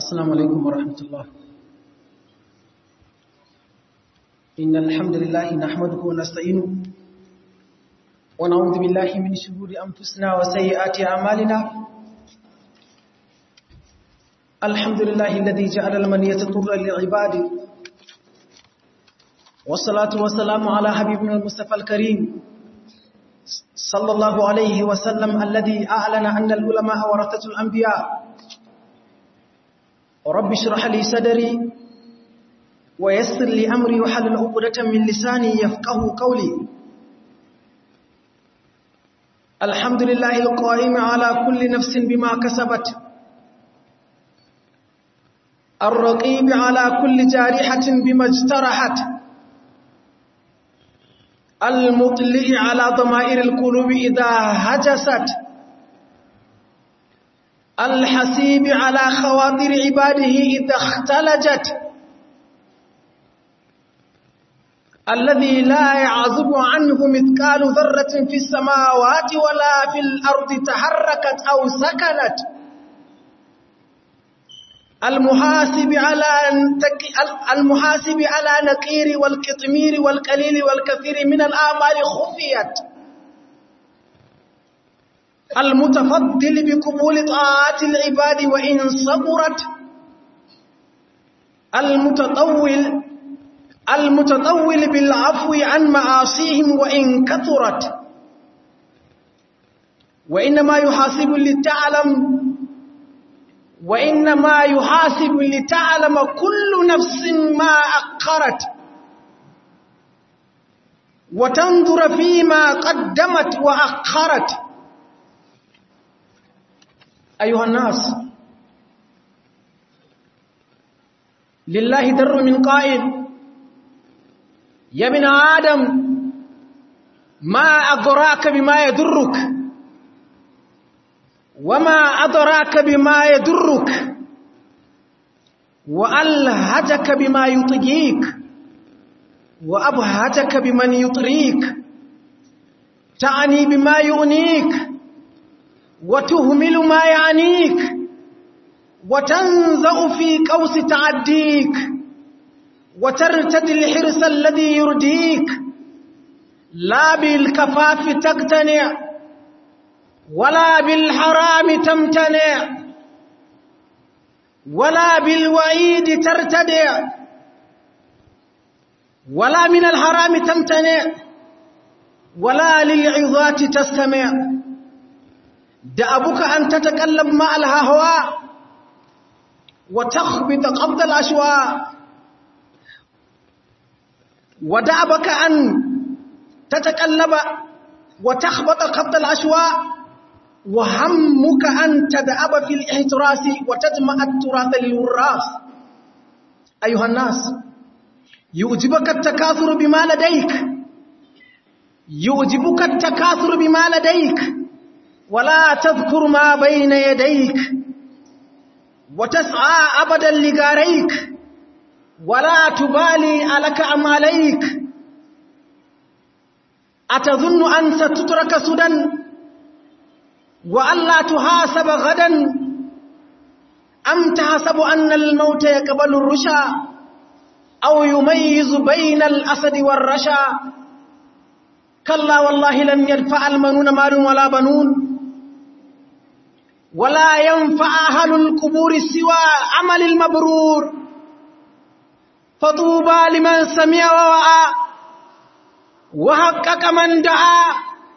السلام عليكم ورحمة الله إن الحمد لله نحمده ونستعينه ونعوذ بالله من شرور أنفسنا وسيئات أعمالنا الحمد لله الذي جعل المنية طر للعباد والصلاة والسلام على حبيبنا المصطفى الكريم صلى الله عليه وسلم الذي أعلن أن العلماء ورثة الأنبياء رب اشرح لي صدري ويسر لي أمري وحلل عقدة من لساني يفقه قولي الحمد لله القائم على كل نفس بما كسبت الرقيب على كل جارحة بما اجترحت المطلع على ضمائر القلوب إذا هجست الحسيب على خواطر عباده إذا اختلجت الذي لا يعزب عنه مثقال ذرة في السماوات ولا في الأرض تحركت أو سكنت المحاسب على المحاسب على نقير والقطمير والقليل والكثير من الآمال خفيت المتفضل بقبول طاعات العباد وإن صبرت المتطول المتطول بالعفو عن معاصيهم وإن كثرت وإنما يحاسب لتعلم وإنما يحاسب لتعلم كل نفس ما أقرت وتنظر فيما قدمت وأخرت أيها الناس لله در من قائل يا ابن آدم ما أدراك بما يدرك وما أدراك بما يدرك وألهتك بما يطيك وأبهتك بمن يطريك تعني بما يؤنيك وتهمل ما يعنيك وتنزأ في قوس تعديك وترتدي الحرص الذي يرديك لا بالكفاف تقتنع ولا بالحرام تمتنع ولا بالوعيد ترتدع ولا من الحرام تمتنع ولا للعظات تستمع دأبك أن تتكلم مع الهواء وتخبط قبض الأشواء ودأبك أن تتكلم وتخبط قبض الأشواء وهمك أن تدأب في الاحتراس وتجمع التراث للوراث أيها الناس يعجبك التكاثر بما لديك يعجبك التكاثر بما لديك ولا تذكر ما بين يديك وتسعى أبدا لغاريك ولا تبالي ألك أم عليك أتظن أن ستترك سدى وألا تحاسب غدا أم تحسب أن الموت يقبل الرشا أو يميز بين الأسد والرشا كلا والله لن ينفع المنون مال ولا بنون ولا ينفع أهل القبور سوى عمل المبرور فطوبى لمن سمع ووعى وحقق من دعا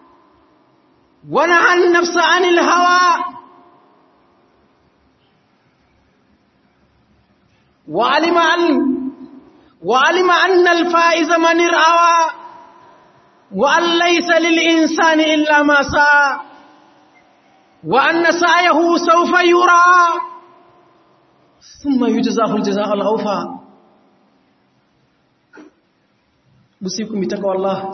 ونهى النفس عن الهوى وعلم أن وعلم أن الفائز من ارعوى وأن ليس للإنسان إلا ما سعى وأن سعيه سوف يرى ثم يجزاه الجزاء الأوفى بسيكم بتقوى الله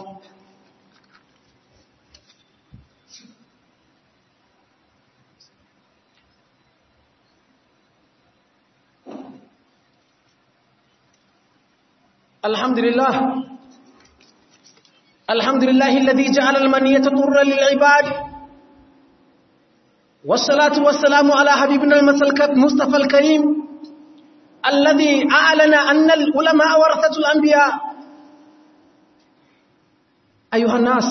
الحمد لله الحمد لله الذي جعل المنية طر للعباد والصلاة والسلام على حبيبنا المصطفى الكريم الذي أعلن أن العلماء ورثة الأنبياء أيها الناس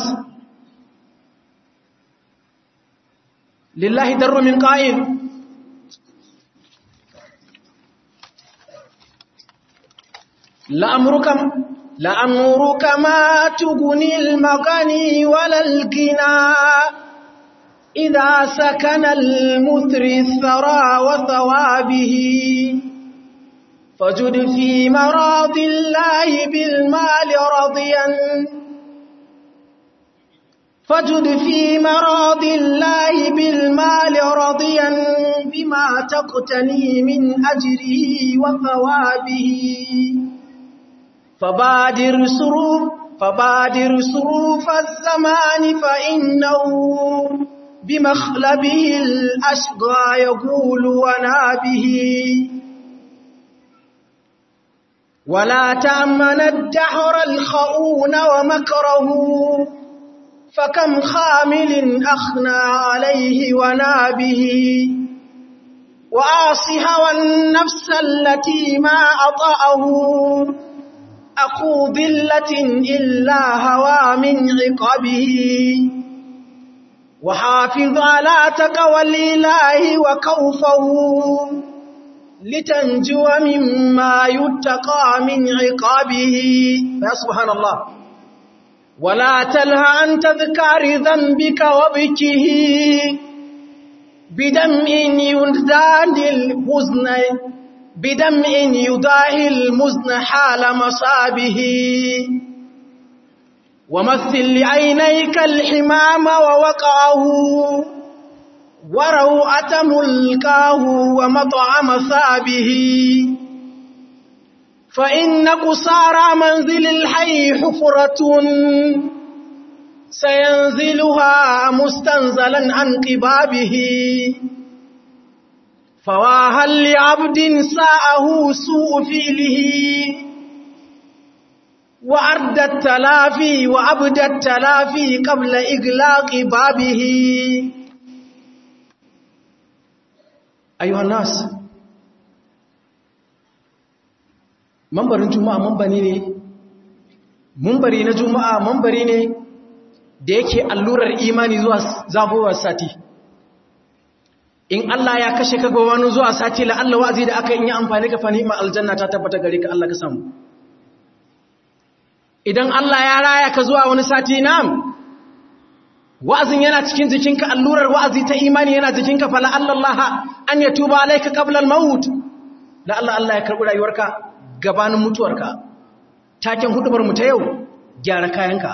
لله در من قائل لأمرك لأمرك ما تغني المغني ولا الغنى إذا سكن المثري الثرى وثوابه فجد في مراض الله بالمال رضيا فجد في مراض الله بالمال رضيا بما تقتني من أجره وثوابه فبادر سروف فبادر سروف الزمان فإنه بمخلبه الأشقى يقول ونابه ولا تأمن الدهر الخؤون ومكره فكم خامل أخنى عليه ونابه وآصي هوى النفس التي ما أطأه أخو ذلة إلا هوى من عقبه وحافظ على تقوى الإله وكوفه لتنجو مما يتقى من عقابه يا سبحان الله ولا تلهى عن تذكار ذنبك وبكه بدمع يزداد الحزن بدمع يضاهي المزن حال مصابه ومثل لعينيك الحمام ووقعه وروعة ملكاه ومطعم ثابه فإن قصارى منزل الحي حفرة سينزلها مستنزلا عن قبابه فواها لعبد ساءه سوء فيله وأرد التلافي وأبد التلافي قبل إغلاق بابه أيها الناس mambarin juma'a mambari ne mambari na juma'a mambari ne da yake allurar imani zuwa zafowar sati in Allah ya kashe ka wani zuwa sati la Allah wa'azi da aka yi amfani ka fani ma aljanna ta tabbata gare ka Allah ka samu idan Allah ya raya ka zuwa wani sati nam wa'azin yana cikin jikinka allurar wa'azi ta imani yana jikinka fala Allah an ya tuba alaika qabla al-maut la Allah Allah ya karbi rayuwarka gabanin mutuwarka taken hudubar mu ta yau gyara kayanka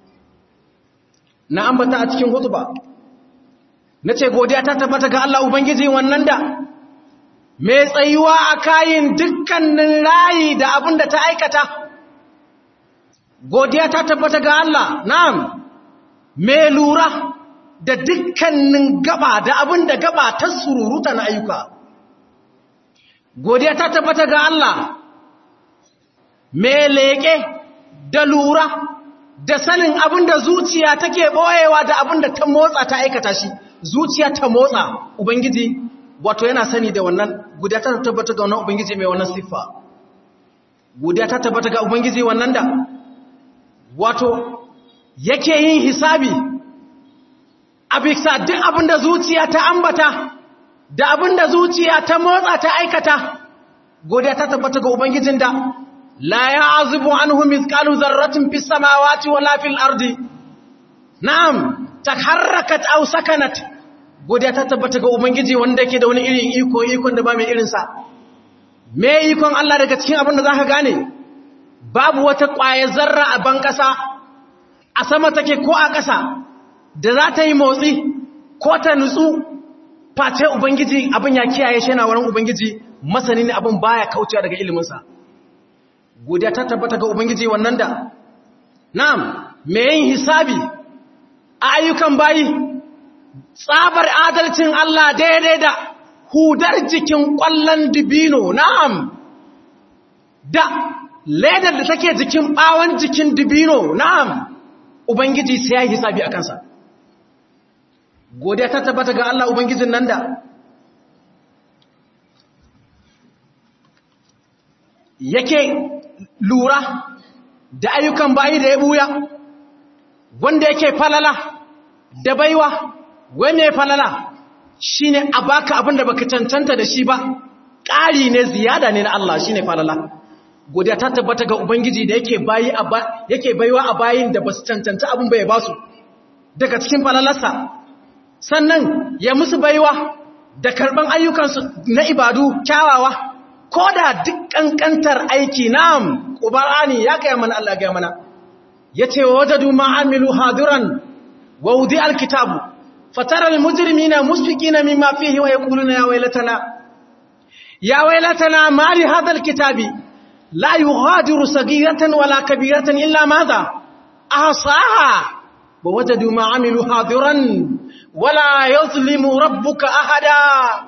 na ambata a cikin hutuba nace godiya ta tabbata ga Allah ubangiji wannan da mai tsayuwa a kayin dukkanin rayi da abin da ta aikata godiya ta tabbata ga Allah na'am mai lura da dukkanin gaba da abin da gaba ta sururuta na ayyuka godiya ta tabbata ga Allah mai leƙe da lura da sanin abin da zuciya take ɓoyewa da abin da ta motsa ta aikata shi zuciya ta motsa ubangiji wato yana sani da wannan godiya ta tabbata ga wannan ubangiji mai wannan siffa godiya ta tabbata ga ubangiji wannan da wato yake yin hisabi a bisa duk abin da zuciya ta ambata da abin da zuciya ta motsa ta aikata godiya ta tabbata ga ubangijin da la ya'zubu anhu mithqalu dharratin fis samawati wala fil ardi na'am taharrakat aw sakanat godiya ta tabbata ga ubangiji wanda yake da wani irin iko ikon da ba mai irin sa me ikon Allah daga cikin abin da zaka gane babu wata ƙwaye zarra a ban ƙasa a sama take ko a ƙasa da za ta yi motsi ko ta nutsu face ubangiji abin ya kiyaye shi yana wurin ubangiji masani ne abin baya kaucewa daga iliminsa godiya ta tabbata ga ubangiji wannan da na'am me yin hisabi a ayyukan bayi tsabar adalcin Allah daidai da hudar jikin ƙwallon dibino na'am da ledar da take jikin ɓawon jikin dibino na'am ubangiji sai ya yi hisabi a kansa godiya ta tabbata ga Allah ubangijin nan da yake lura da ayyukan bayi da ya buya wanda yake falala da baiwa wani ya falala shi ne a baka abin da baka cancanta da shi ba ƙari ne ziyada ne na Allah shi ne falala godiya ta tabbata ga Ubangiji da yake bayi yake baiwa a bayin da ba su cancanta abin bai ba su daga cikin falalarsa sannan ya musu baiwa da karɓan ayyukansu na ibadu kyawawa ko da duk ƙanƙantar aiki nam ƙubarani ya gaya mana Allah gaya mana ya ce wa wajadu ma'amilu hadiran wa wudi alkitabu fataral mujrimina musfiqina mimma fihi wa yaquluna ya waylatana ya waylatana ma li hadha alkitabi la yughadiru saghiratan wala kabiratan illa madha ahsaha wa wajadu ma'amilu hadiran wala yuzlimu rabbuka ahada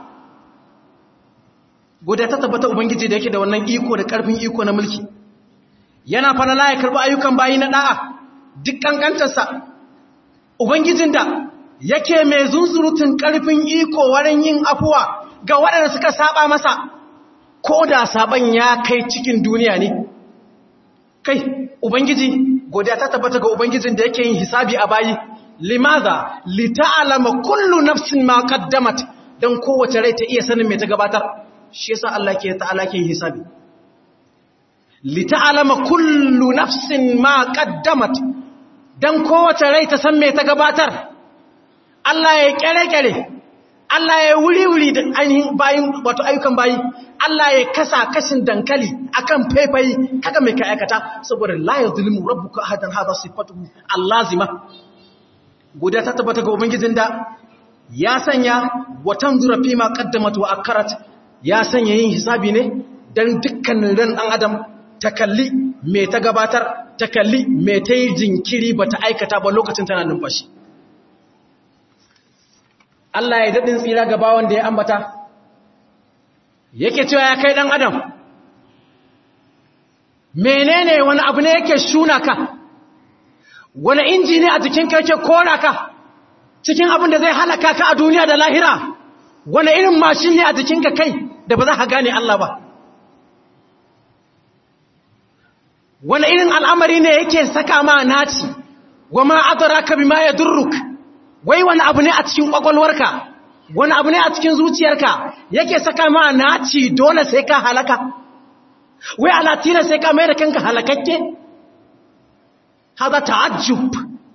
guda ta tabbata ubangiji da yake da wannan iko da karfin iko na mulki yana falala ya karbi ayyukan bayi na da'a duk kankantarsa ubangijin da yake mai zunzurutun karfin iko wurin yin afuwa ga waɗanda suka saba masa ko da saban ya kai cikin duniya ne kai ubangiji godiya ta tabbata ga ubangijin da yake yin hisabi a bayi limaza lita'alama kullu nafsin ma qaddamat dan kowace rai ta iya sanin me ta gabatar shi yasa Allah ke ta'ala ke hisabi lita'alama kullu nafsin ma qaddamat dan kowace rai ta san me ta gabatar Allah ya kere-kere Allah ya wuri-wuri da ainihin bayin wato ayyukan bayi Allah ya kasa kashin dankali akan faifayi kaga mai ka aikata saboda la yuzlimu rabbuka ahadan hadha sifatuhu allazima guda ta tabbata ga ubangijin da ya sanya watan zurafi ma qaddamat wa akarat ya sanya yin hisabi ne dan dukkanin ran dan adam ta kalli me ta gabatar ta kalli me ta yi jinkiri bata aikata ba lokacin tana numfashi Allah ya daɗin tsira ga bawan da ya ambata yake cewa ya kai ɗan adam menene wani abu ne yake shuna ka wani inji ne a jikin kake kora ka cikin abin da zai halaka ka a duniya da lahira wani irin mashin ne a jikinka kai da ba za ka gane Allah ba wani irin al'amari ne yake saka ma naci wa ma adraka bima yadurruk wai wani abu ne a cikin kwakwalwarka wani abu ne a cikin zuciyarka yake saka ma naci dole sai ka halaka wai alatina sai ka mai da kanka halakakke haza ta'ajjub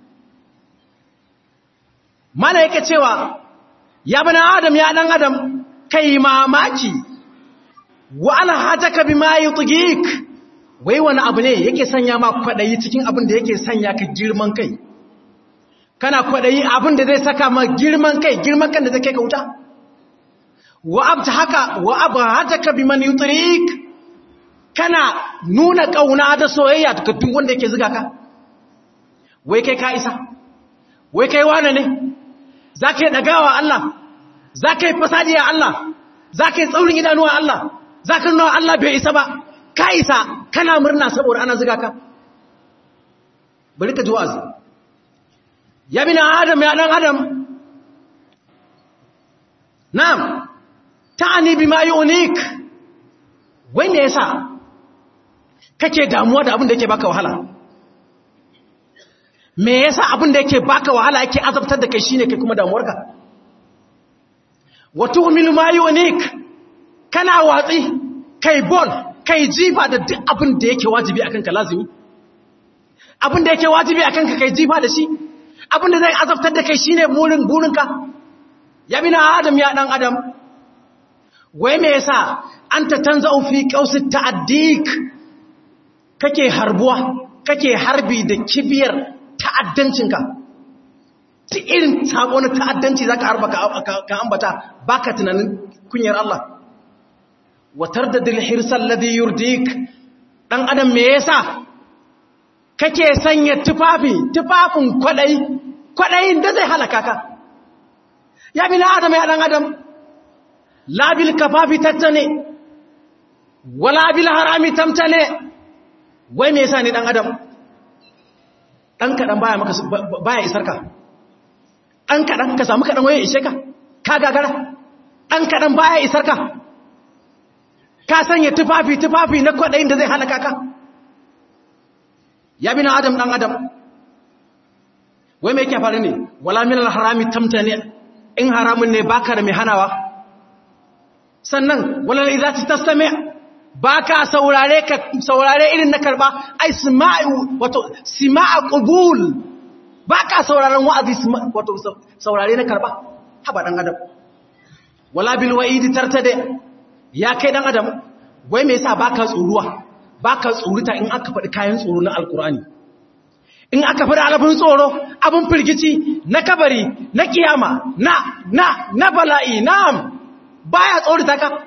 mana yake cewa ya bana adam ya dan adam kai mamaki wa alhajaka bima yutghik wai wani abu ne yake sanya ma kwadayi cikin abin da yake sanya ka girman kai kana kwadayi abin da zai saka ma girman kai girman kan da zai kai ka wuta wa abta haka wa abhataka biman yutrik kana nuna kauna da soyayya ga duk wanda yake zuga ka wai kai ka isa wai kai wane ne zaka yi dagawa Allah zaka yi fasadiya Allah zaka yi tsaurin idanuwa Allah zaka nuna Allah bai isa ba ka isa kana murna saboda ana zuga ka bari ka ji wa'azi ya bi na adam ya dan adam na'am ta'ani bima yunik wai me yasa kake damuwa da abin da yake baka wahala me yasa abin da yake baka wahala yake azabtar da kai shine kai kuma damuwarka wa tu'minu ma yunik kana watsi kai bol kai jifa da duk abin da yake wajibi akan ka lazimi abin da yake wajibi akan ka kai jifa da shi abin da zai azabtar da kai shine burin burinka ya bi na adam ya dan adam wai me yasa anta tanza'u fi qausi ta'addik kake harbuwa kake harbi da kibiyar ta'addancinka ta irin sabo na ta'addanci zaka harba ka ambata baka tunanin kunyar Allah watar da dilhirsal ladhi yurdik dan adam me yasa kake sanya tufafi tufafin kwadai kwadayin da zai halaka ka ya bi na adam ya dan adam labil kafafi tattane wala bil harami tamtane wai me yasa ne dan adam dan kadan baya maka baya isar ka dan kadan ka samu kadan waye ishe ka ka gagara dan kadan baya isar ka ka sanya tufafi tufafi na kwaɗayin da zai halaka ka ya bi na adam ɗan adam wai mai ke faru ne wala min harami tamta ne in haramun ne baka da mai hanawa sannan wala idza tastami baka saurare ka saurare irin na karba ai sima'u wato sima'a qubul baka sauraron wa'azi wato saurare na karba haba dan adam wala bil wa'idi tartade ya kai dan adam wai me yasa baka tsoruwa baka tsoruta in aka faɗi kayan tsoro na alkur'ani in aka faɗi alabin tsoro abin firgici na kabari na kiyama na na na bala'i na'am baya tsorita ka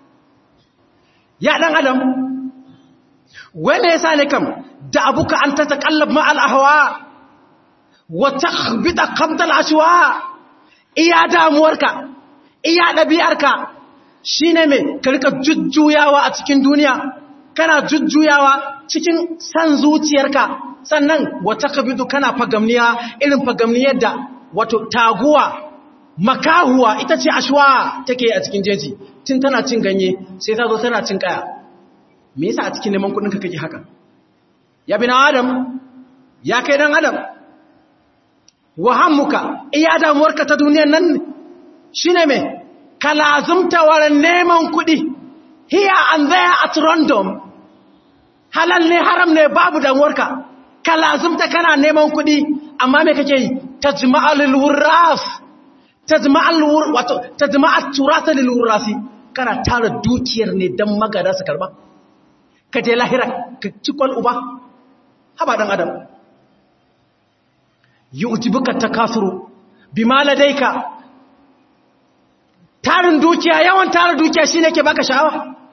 ya dan adam wai me yasa ne kam da abuka an ta taqallab ma al ahwa wa takhbita qabda al ashwa iya damuwarka iya ɗabi'arka shi ne mai karka jujjuyawa a cikin duniya kana jujjuyawa cikin san zuciyarka sannan wata kabidu kana fagamniya irin fagamniyar da wato taguwa makahuwa ita ce ashwa take a cikin jeji tun tana cin ganye sai ta zo tana cin kaya me yasa a cikin neman kudinka kake haka ya bi na adam ya kai dan adam wahammuka iya damuwarka ta duniyar nan shi ne mai kalazumta wurin neman kuɗi here and there at random halal ne haram ne babu damuwarka kalazumta kana neman kuɗi amma mai kake yi ta jima'al wurras ta jima'al turata lilwurrasi kana tara dukiyar ne don magada su karba ka je lahira ka cikon uba haba ɗan adam yi ujibuka ta kasuru bi maladaika tarin dukiya yawan tarin dukiya shi ne ke baka sha'awa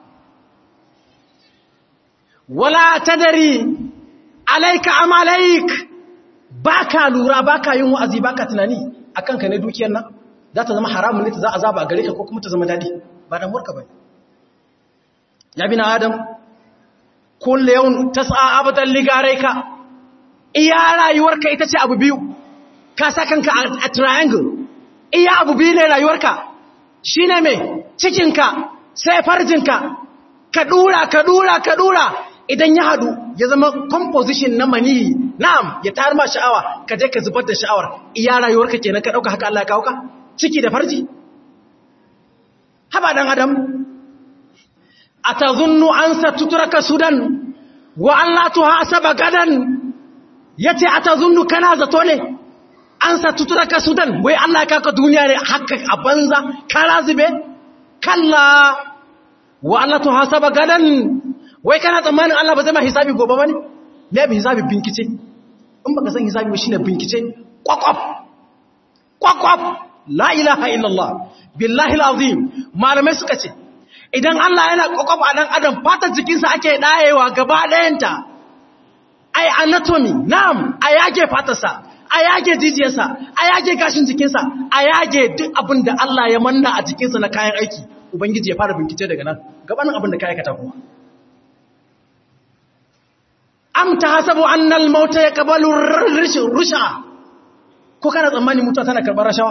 wala tadari alaika amalaik baka lura baka yin wa'azi baka tunani akan ka ne dukiyar nan za ta zama haramun ne ta za a zaba a gare ka ko kuma ta zama dadi ba da murka bai ya bi na adam kulle yau ta sa'a abadan ligareka iya rayuwarka ita ce abu biyu ka sa kanka a triangle iya abu biyu ne rayuwarka shi ne mai cikinka sai farjinka ka dura ka dura ka dura idan ya hadu ya zama composition na mani na'am ya tar ma sha'awa ka je ka zubar da sha'awar iya rayuwarka kenan ka dauka haka Allah ya kawo ka ciki da farji haba dan adam atazunnu an satutraka sudan wa an la tuhasaba gadan yace atazunnu kana zato ne an satutraka sudan wai Allah ya kawo duniya ne haka a banza kara zube kalla wa Allah tuhasaba gadan wai kana tsammanin Allah ba zai ma hisabi gobe bane me bi hisabi binkice in baka san hisabi ba shine binkice kwakwaf kwakwaf la ilaha illallah billahi alazim malamai suka ce idan Allah yana kwakwaf a dan adam fatar jikinsa ake dayewa gaba dayanta ai anatomy na'am a yage fatarsa a yage jijiyarsa a yage gashin jikinsa a yage duk abin da Allah ya manna a jikinsa na kayan aiki ubangiji ya fara bincike daga nan gabanin abin da ka aikata kuma am ta hasabu annal mauta ya kabalu rusha ko kana tsammani mutuwa tana karɓar rashawa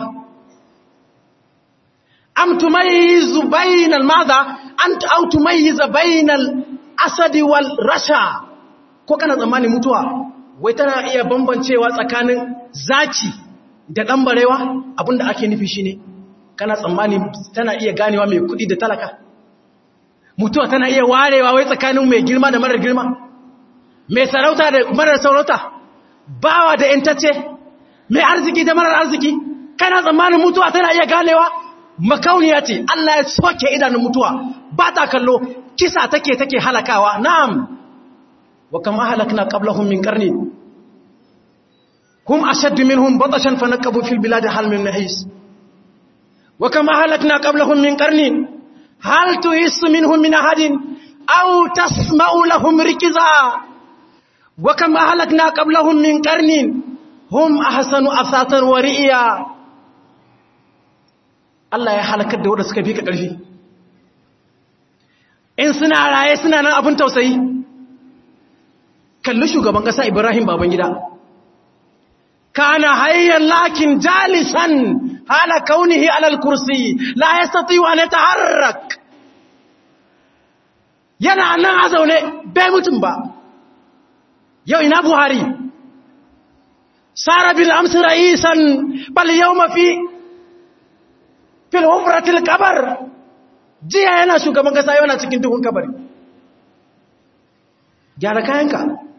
am tumayyizu bainal madha ant aw tumayyiza bainal asadi wal rasha ko kana tsammani mutuwa wai tana iya bambancewa tsakanin zaki da dan barewa abinda ake nufi shine kana tsammani tana iya ganewa mai kudi da talaka mutuwa tana iya warewa wai tsakanin mai girma da marar girma mai sarauta da marar sarauta bawa da intacce mai arziki da marar arziki kana tsammanin mutuwa tana iya ganewa makauniya ce Allah ya soke idanun mutuwa ba ta kallo kisa take take halakawa na'am wa kam ahlakna qablahum min qarni hum ashaddu minhum batashan fanaqabu fil biladi hal min mahis wa kam ahlakna qablahum min qarni hal tuhissu minhum min ahadin aw tasma'u lahum rikza wa kam ahlakna qablahum min qarni hum ahsanu asatan wa ri'ya Allah ya halakar da wanda suka fi ka ƙarfi in suna raye suna nan abin tausayi kalli shugaban ƙasa Ibrahim Babangida kana hayyan lakin jalisan hala kaunihi alal kursi la yastati wa yataharrak yana nan a zaune bai mutum ba yau ina buhari sara bil amsi ra'isan bal yawma fi fil hufratil kabar jiya yana shugaban kasa yana cikin duhun kabari gyara kayanka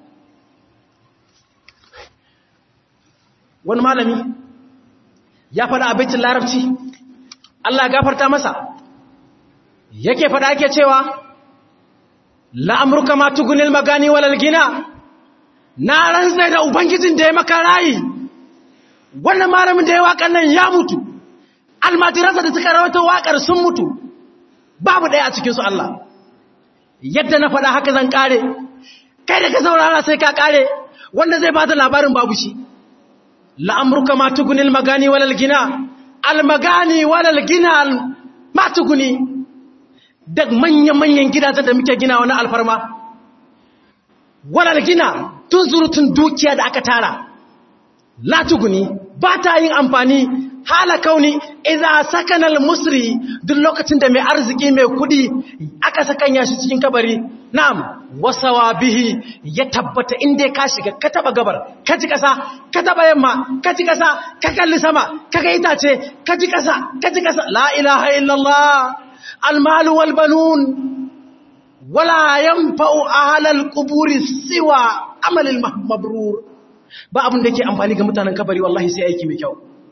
wani malami ya faɗa abincin larabci Allah gafarta masa yake faɗa ake cewa la'amurka ma tugunil magani walal gina na rantsai da ubangijin da ya maka rayi wannan malamin da ya waƙar nan ya mutu almajiransa da suka rawata waƙar sun mutu babu ɗaya a cikinsu Allah yadda na faɗa haka zan ƙare kai da ka saurara sai ka ƙare wanda zai ba da labarin babu shi la'amurka ma tugunil magani walal gina almagani walal gina ma tuguni da manya-manyan gidajen da muke gina wani alfarma walal gina tun surutun dukiya da aka tara la tuguni ba ta yin amfani hala kauni idza sakana al-musri duk lokacin da mai arziki mai kudi aka sakanya shi cikin kabari na'am wasawa bihi ya tabbata inda ka shiga ka taba gabar ka ji kasa ka taba yamma ka ji kasa ka kalli sama ka ga itace ka ji kasa ka ji kasa la ilaha illallah al-mal wal banun wala yanfa'u ahlal quburi siwa amal al-mabrur ba abin da yake amfani ga mutanen kabari wallahi sai aiki mai kyau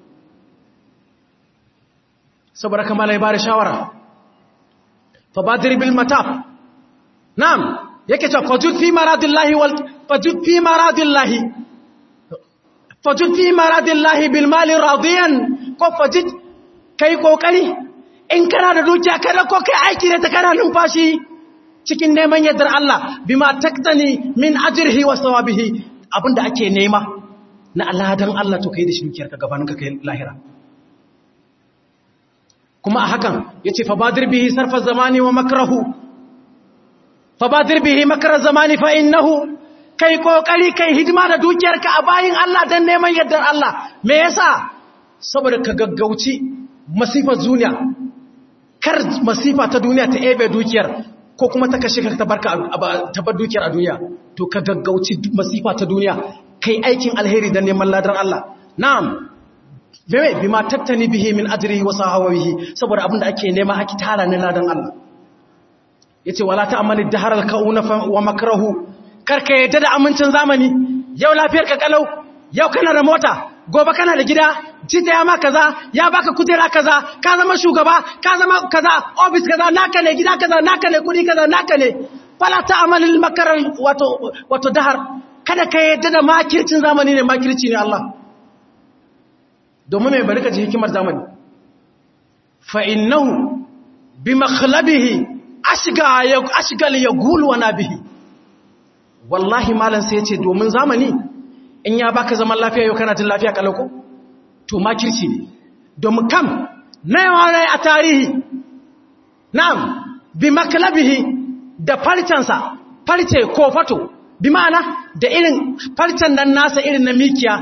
saboda kamar ya bada shawara fa badir bil mataf na'am yake cewa fajud fi maradillahi wal fajud fi maradillahi fajud fi maradillahi bil mali radiyan ko fajid kai kokari in kana da dukiya kada ko kai aiki da ta kana numfashi cikin neman yardar Allah bima taktani min ajrihi wa sawabihi abinda ake nema na Allah dan Allah to kai da shi dukiyarka gabanin ka kai lahira kuma a hakan yace fa badir bihi sarfa zamani wa makrahu fa badir bihi makra zamani fa innahu kai kokari kai hidima da dukiyarka a bayin Allah dan neman yardar Allah me yasa saboda ka gaggauci masifar duniya kar masifa ta duniya ta ebe dukiyar ko kuma ta kashe ka ta barka ta bar dukiyar a duniya to ka gaggauci masifa ta duniya kai aikin alheri dan neman ladar Allah na'am bime bima tattani bihi min ajrihi wa sahawihi saboda abinda ake nema ake tara ne ladan Allah yace wala ta'amali daharal kauna wa makrahu karka yadda da amincin zamani yau lafiyar ka kalau yau kana da mota gobe kana da gida jita ya ma kaza ya baka kujera kaza ka zama shugaba ka zama kaza office kaza naka ne gida kaza naka ne kudi kaza naka ne fala ta'amalil makar wato wato dahar kada ka yadda da makircin zamani ne makirci ne Allah domin mai bari ka ji hikimar zamani fa innahu bi makhlabihi ashga ya ashgal ya gulwa na bihi wallahi malam sai ya ce domin zamani in ya baka zaman lafiya yau kana jin lafiya kalauko to makirci ne domin kam na yawan rai a tarihi na'am bi makalabihi da farcensa farce ko fato bi ma'ana da irin farcen nan nasa irin na mikiya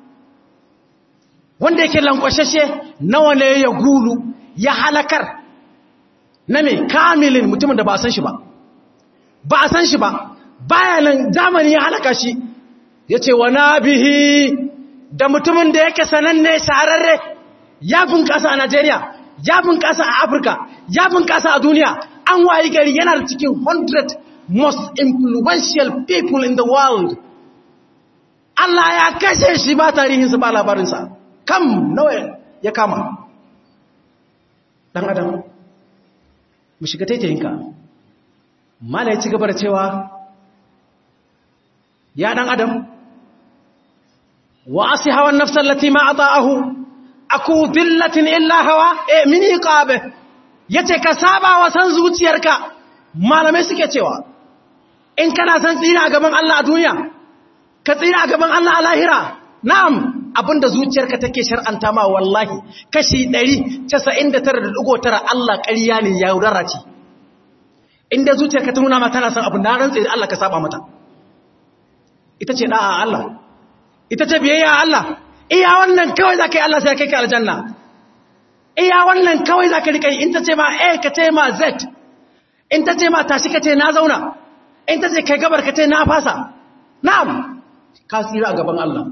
wanda yake lankwashashe nawa ne ya gulu ya halakar na mai kamilin mutumin da ba a san shi ba ba a san shi ba bayanan zamani ya halaka shi ya ce wa na bihi da mutumin da yake sananne shahararre ya bunƙasa a Najeriya ya bunƙasa a Afirka ya bunƙasa a duniya an wayi gari yana da cikin 100 most influential people in the world Allah ya kashe shi ba tarihinsa ba labarinsa kam nawa ya kama ɗan adam mu shiga taitayinka mala ya ci gaba da cewa ya ɗan adam وأصي هوى النفس التي ما أطاءه أكو ذلة إلا هوى إيه من إقابه yace ka saba wa san zuciyarka malamai suke cewa in kana san tsira a gaban Allah a duniya ka tsira a gaban Allah a lahira na'am abinda zuciyarka take shar'anta ma wallahi kashi 199.9 Allah ƙarya ne ya yaudara ce inda zuciyarka ta nuna ma tana san abin da rantsa Allah ka saba mata ita ce da'a Allah ita ce biyayya Allah iya wannan kawai za ka yi Allah sai kai ka aljanna iya wannan kawai za ka riƙa in ta ce ma a ka ce ma z in ta ce ma tashi ka ce na zauna in ta ce kai gabar ka ce na fasa na'am ka tsira a gaban Allah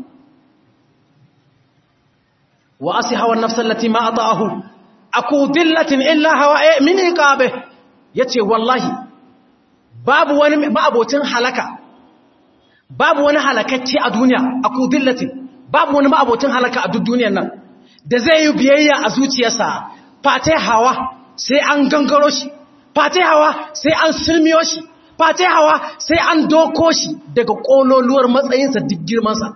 wa asi hawan nafsan lati ma ata'ahu aku dillatin illa hawa min iqabe yace wallahi babu wani ma'abocin halaka babu wani halakacce a duniya aku dillatin babu wani ma'abocin halaka a duk duniyar nan da zai yi biyayya a zuciyarsa fate hawa sai an gangaro shi fate hawa sai an sulmiyo shi fate hawa sai an doko shi daga kololuwar matsayinsa duk girmansa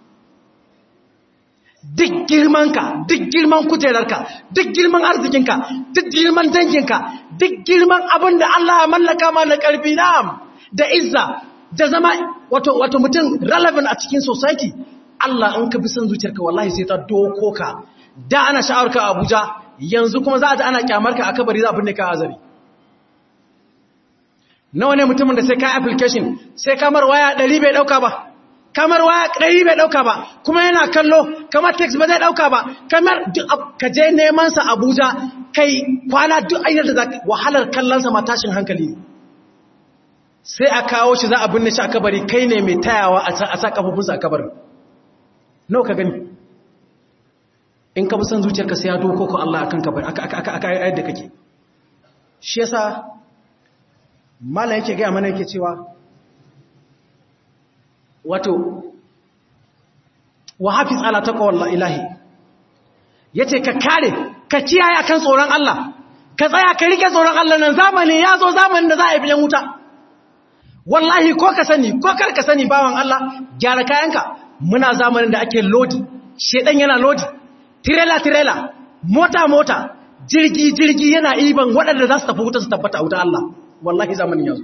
duk girmanka duk girman kujerarka duk girman arzikinka duk girman danginka duk girman abin da Allah ya mallaka ma na karfi na'am da izza da zama wato wato mutum relevant a cikin society Allah in ka bi son zuciyarka wallahi sai ta doko ka da ana sha'awar ka Abuja yanzu kuma za a ji ana kyamar ka a kabari za a binne ka azari nawa ne mutumin da sai ka application sai kamar waya 100 bai dauka ba kamar waya 100 bai dauka ba kuma yana kallo kamar text ba zai dauka ba kamar ka je neman sa Abuja kai kwana duk ayyar da wahalar kallon sa ma tashin hankali ne sai a kawo shi za a binne shi a kabari kai ne mai tayawa a sa kafofinsa a kabarin nawa ka gani in ka san zuciyarka sai ya doko ko Allah akan kabari aka ayar da kake shi yasa mala yake gaya mana yake cewa wato wa hafiz ala taqwa ilahi yace ka kare ka kiyaye akan tsoron Allah ka tsaya ka rike tsoron Allah nan zamani ya zo zamanin da za a yi biyan wuta wallahi ko ka sani ko kar ka sani bawan Allah gyara kayanka muna zamanin da ake lodi shedan yana lodi tirela tirela mota mota jirgi jirgi yana iban waɗanda za su tafi wuta su tabbata wuta Allah wallahi zamanin yanzu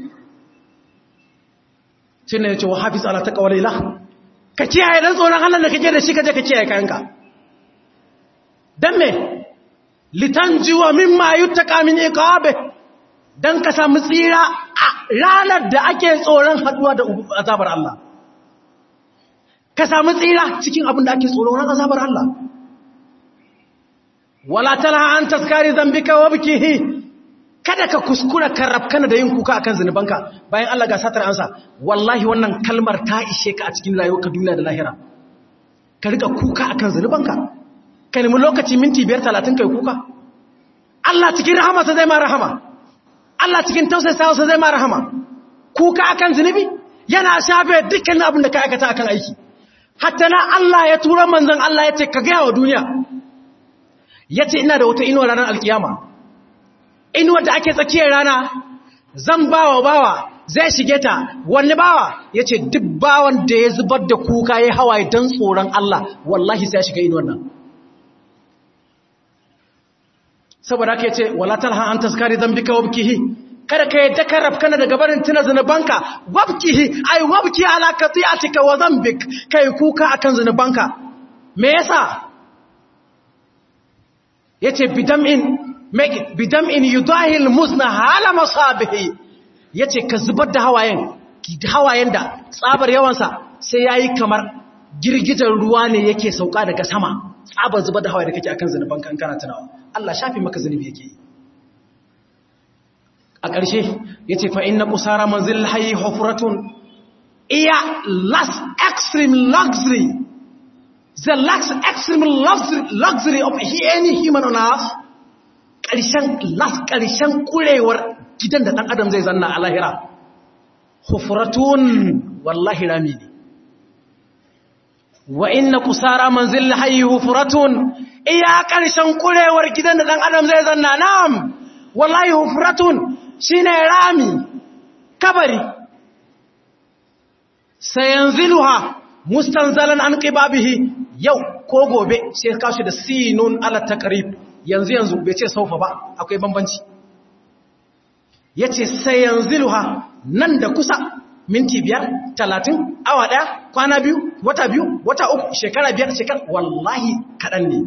shi ne ya ce wa hafiz ala taqwa lillah ka kiyaye dan tsoron Allah da kake da shi kaje ka kiyaye kayanka dan me litanjiwa mimma yuttaqa min iqabe dan ka samu tsira a ranar da ake tsoron haduwa da azabar Allah ka samu tsira cikin abin da ake tsoron azabar Allah wala talaha an taskari zambika wa bikihi kada ka kuskura ka rafkana da yin kuka akan zinubanka bayan Allah ga satar ansa wallahi wannan kalmar ta ishe ka a cikin rayuwarka duniya da lahira ka rika kuka akan zinubanka ka nemi lokaci minti biyar talatin kai kuka Allah cikin rahama sa zai ma rahama Allah cikin tausayawa sa zai ma rahama kuka akan zinubi yana shafe dukkan abin da ka aikata akan aiki hatta na Allah ya tura manzon Allah ya ce ka gaya wa duniya ya ce ina da wata inuwa ranar alkiyama inuwar da ake tsakiyar rana zan bawa bawa zai shige ta wani bawa ya ce duk bawan da ya zubar da kuka ya hawaye don tsoron Allah wallahi sai ya shiga inuwar nan saboda aka ce wala talha an taskari zambika wabkihi kada ka yadda ka rafkana daga barin tuna zunubanka wabkihi ai wabki ala qati'atika wa zambik kai kuka akan zunubanka me yasa yace bidam'in make bidam'in yudahil musna hala masabihi yace ka zubar da hawayen hawayen da tsabar yawansa sai yayi kamar girgijar ruwa ne yake sauka daga sama tsabar zubar da hawaye da kake akan zunubanka in kana tunawa Allah shafi maka zunubi yake a ƙarshe yace fa inna qusara manzil hayy hufratun iya last extreme luxury the last extreme luxury, luxury of any human on earth ƙarshen last ƙarshen ƙurewar gidan da ɗan adam zai zanna a lahira hufuratun wallahi rami ne wa inna kusara manzil hayi hufuratun iya ƙarshen ƙurewar gidan da ɗan adam zai zanna na'am wallahi hufuratun shine rami kabari sayanziluha mustanzalan an qibabihi yau ko gobe sai kashi da sinun ala taqrib yanzu yanzu bai ce saufa ba akwai bambanci yace sayanziluha nan da kusa minti biyar talatin awa daya kwana biyu wata biyu wata uku shekara biyar shekara wallahi kaɗan ne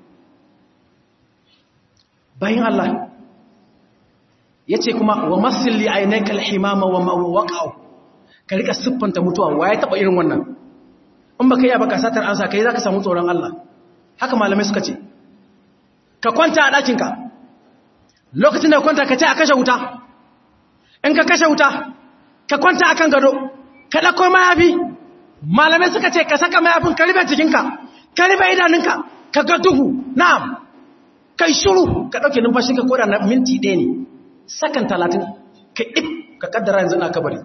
bayan Allah yace kuma wa masilli aynaka alhimama wa mawaqa'u ka rika siffanta mutuwa waye taba irin wannan in baka yi baka satar ansa kai zaka samu tsoron Allah haka malamai suka ce ka kwanta a ɗakinka lokacin da kwanta ka ce a kashe wuta in ka kashe wuta ka kwanta akan gado ka ɗauko mayafi malamai suka ce ka saka mayafin ka rufe jikinka ka rufe idanunka ka ga duhu na'am kai shuru ka ɗauke numfashi ka koda na minti ɗaya ne sakan talatin ka if ka kaddara yanzu na kabari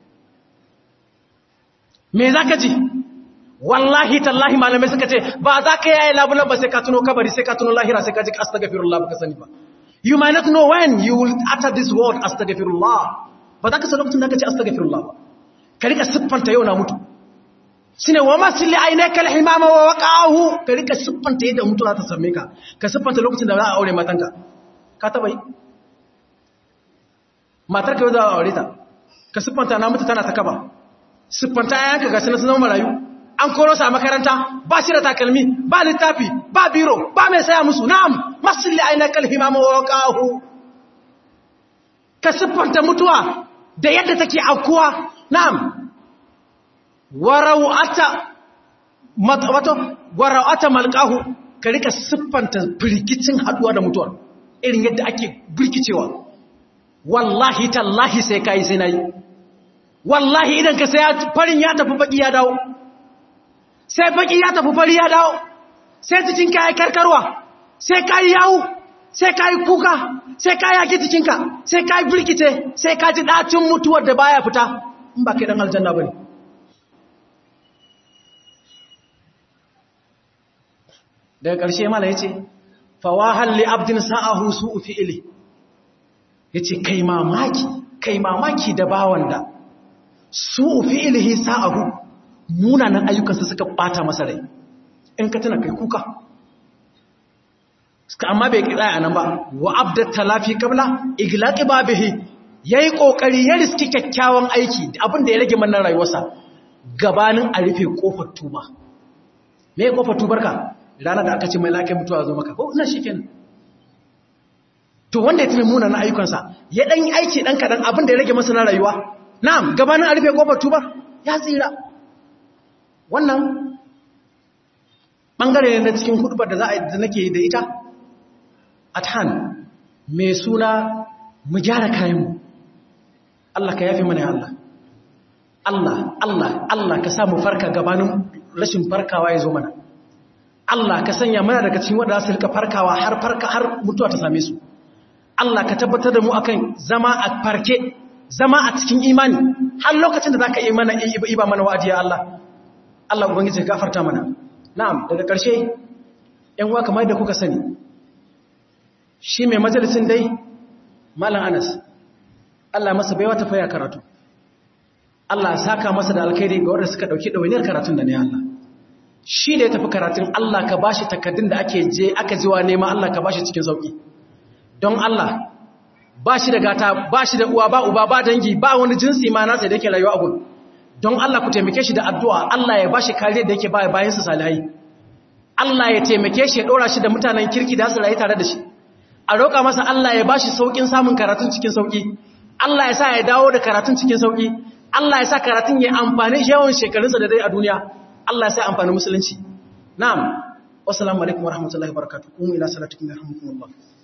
me za ka ji wallahi tallahi malamai suka ce ba za ka yaye labulan ba sai ka tuno kabari sai ka tuno lahira sai ka ji astagfirullah ba ka sani ba you might not know when you will utter this word astagfirullah ba za ka san lokacin da ka ce astagfirullah ba ka rika siffanta yau na mutu shine wa masil aynaka alhimama wa waqahu ka rika siffanta yadda mutu za ta same ka ka siffanta lokacin da za a aure matanka ka taba yi matar ka yau za a aure ta ka siffanta na mutu tana ta kaba siffanta yayanka ga sanar zama marayu an koro sa makaranta ba shi da takalmi ba littafi ba biro ba mai saya musu na'am masalli ainakal himama wa waqahu ka siffanta mutuwa da yadda take aukuwa na'am warau'ata wato warau'ata malqahu ka rika siffanta firgicin haduwa da mutuwa irin yadda ake birkicewa wallahi tallahi sai kai sai nayi wallahi idan ka sai farin ya tafi baki ya dawo sai baki ya tafi fari ya dawo sai cikin kai karkarwa sai kai yawo sai kai kuka sai kai yaki cikinka sai kai birkice sai ka ji dacin mutuwar da baya fita in ba kai dan aljanna bane daga ƙarshe mala yace fawahal li abdin sa'ahu su'u fi'li yace kai mamaki kai mamaki da bawan da su'u fi'lihi sa'ahu munanan ayyukansa suka bata masa rai in ka tana kai kuka suka amma bai kira a nan ba wa abdat talafi qabla iglaqi babihi yayi kokari ya riski kyakkyawan aiki abin da ya rage mannan rayuwarsa gabanin a rufe kofar tuba me kofar tubarka ranar da aka ce mai lakai mutuwa zo maka ko ina shikenan to wanda ya tuna munanan ayyukansa ya dan yi aiki dan kadan abin da ya rage masa na rayuwa na'am gabanin a rufe kofar tubar ya tsira wannan bangare ne na cikin hudubar da za a yi da nake da ita athan mai suna mu gyara kayanmu Allah ka yafi mana ya Allah Allah Allah Allah ka sa mu farka gabanin rashin farkawa ya zo mana Allah ka sanya mana daga cikin wanda su rika farkawa har farka har mutuwa ta same su Allah ka tabbatar da mu akan zama a farke zama a cikin imani har lokacin da zaka yi mana iba mana wa'adi ya Allah Allah ubangiji ka gafarta mana na'am daga ƙarshe ƴan uwa kamar da kuka sani shi mai majalisin dai malam Anas Allah masa baiwa ta faya karatu Allah saka masa da alkhairi ga wanda suka dauki dawainiyar karatun da ne Allah shi da ya tafi karatun Allah ka bashi takaddun da ake je aka jiwa nema Allah ka bashi cikin sauki don Allah bashi da gata bashi da uwa ba uba ba dangi ba wani jinsi ma nasa da yake rayuwa a gun don Allah ku taimake shi da addu'a Allah ya bashi kariya da yake baya bayan su salihai Allah ya taimake shi ya dora shi da mutanen kirki da su rayu tare da shi a roƙa masa Allah ya bashi saukin samun karatun cikin sauki Allah ya sa ya dawo da karatun cikin sauki Allah ya sa karatun ya amfani yawan shekarunsa da dai a duniya Allah ya sa amfani musulunci na'am wassalamu alaikum warahmatullahi wabarakatuh kuma ila salatukum yarhamukumullah